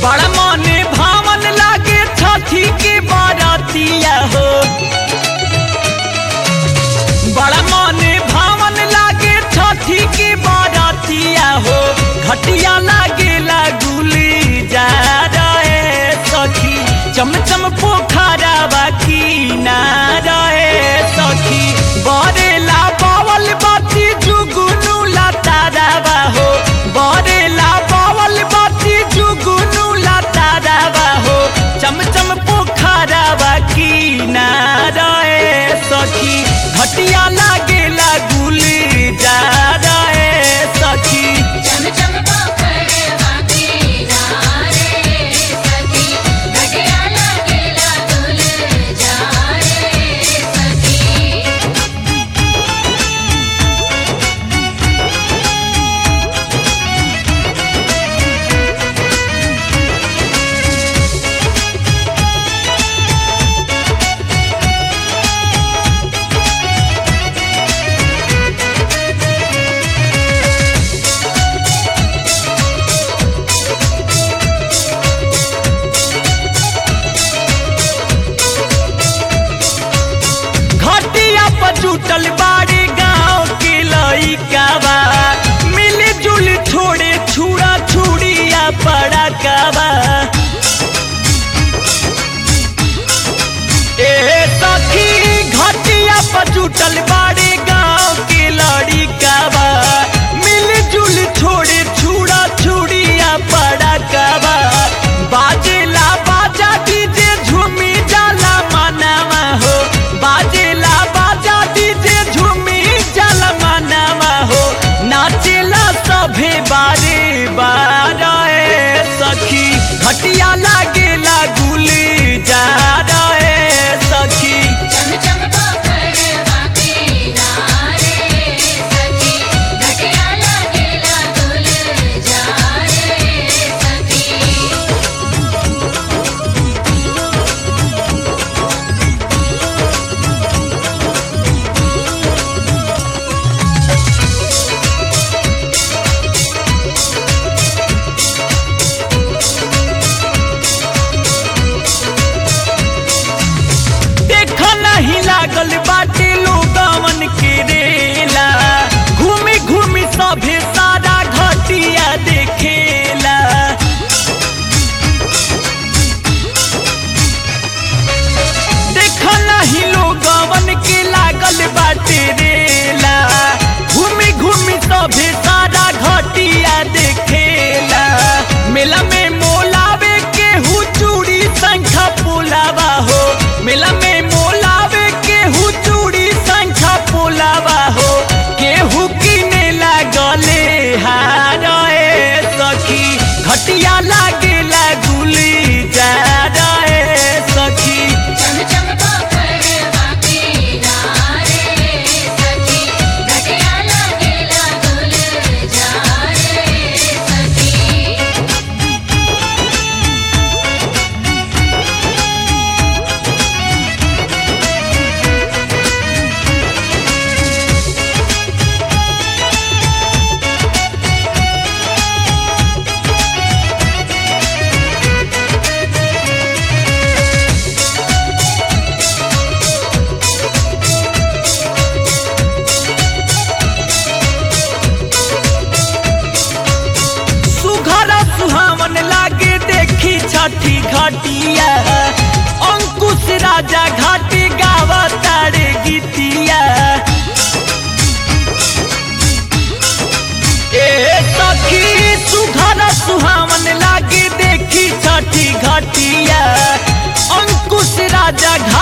बड़ा मने भावन लागे छठी के बारातिया हो बड़ा मने भावन लागे छठी के बारातिया हो घटिया लागे लागुली जा रहे सखी चमचम पोखरा बाकी ना रहे सखी बरेला बावल बाती जुगुनु लतारा हो बरेला बावल बाती जुगुनु लतारा हो चमचम पोखरा बाकी ना रहे सखी घटिया लागे लागुली जा रहे सखी चम चम पोखर बाकी जा रे सखी घटिया लागेला दुल जा रे सखी घटिया पर जुटल बाड़ी गांव के लइका बा मिली जुली छोड़े छुड़ा छुड़िया पड़ा काबा ए सखी घटिया पर जुटल बाड़ी गांव के लड़िका बा मिली जुली छोड़े छुड़ा छुड़िया पड़ा काबा बाजेला बाजा डीजे झूमी जाला मनावा हो बाजेला बाजा डीजे झूमी जाला मनावा हो नाचेला सभे बारे बारे सखी घटिया लागेला गुली जा रहे सखी चम चम पोखर बाकी जा रे सखी घटिया लागेला दुल जा रे सखी देख नहीं लागल बाटे लोगवन के रेला घूमी घूमी सभे सारा घटिया देखेला देख नहीं लोगवन के लागल बाटे रेला घूमी घूमी सभे सारा घटिया देखेला मेला में मोलावे के हु चूड़ी संखा पुलावा हो मेला में मोलावे के हु चूड़ी संखा पुलावा हो केहू किने लागले हारे सखी घटिया लागे लागुली जा रहे सखी चम चम पोखर बाकी जा रे सखी घटिया लागेला दुल जा रे सखी सुघर सुहावन लागे देखी छठी घटिया अंकुश राजा घाटी गावा तारे गीतिया ए सखी सुघर सुहावन लागे देखी छठी घटिया अंकुश राजा